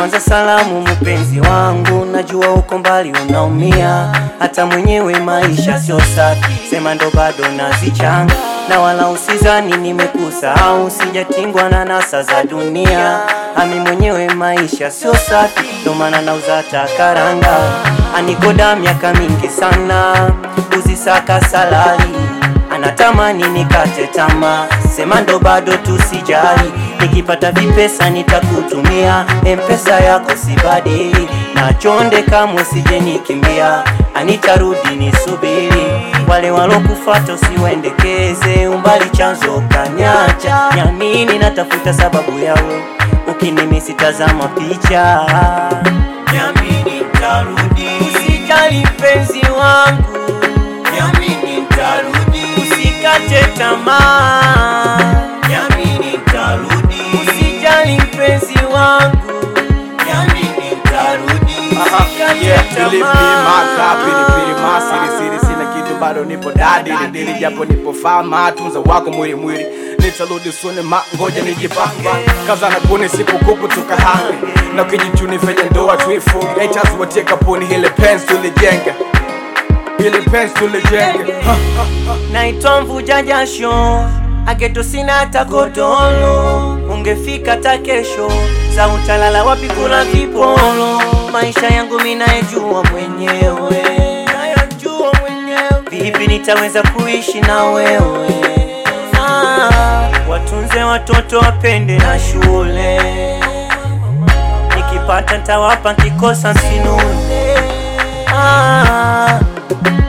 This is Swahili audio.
Kwanza salamu mpenzi wangu, najua uko mbali unaumia, hata mwenyewe maisha sio safi, sema ndo bado nazichanga, na wala usizani nimekusahau, sijatingwa na nasa za dunia, ami mwenyewe maisha sio safi, ndo maana nauza takaranga, anikoda miaka mingi sana, kuzisaka salari anatamani nikate tamaa, sema ndo bado tusijali, nikipata vipesa nitakutumia, mpesa yako sibadili, na chonde kamwe sije nikimbia, anitarudi nisubiri, wale walokufata usiwendekeze, umbali chanzo kanyacha, nyamini natafuta sababu yawe, ukinimisi tazama picha, nyamini tarudi, usijali mpenzi wangu Yamini nitarudi, usikate tamaa. Yamini nitarudi, usijali mpenzi wangu. Yamini nitarudi, usikate Yeah, believe me, tamaa. maka pilipili masiri siri sina kitu bado nipo dadi dili japo nipo fama tunza wako mwili mwili nitarudi suni ma ngoja nijipanga kaza na kuni siku kupu tukahanga na kijichuni venye ndoa tuifunge haters watie kapuni hile pens tulijenge hile pens tulijenge naitwa mvuja jasho ageto sina hata godolo ungefika hata kesho za utalala wapi kula vipolo maisha yangu minayejua mwenyewe nayajua mwenyewe vipi nitaweza kuishi na wewe ah, watunze watoto wapende na shule nikipata ntawapa nkikosa msinune ah,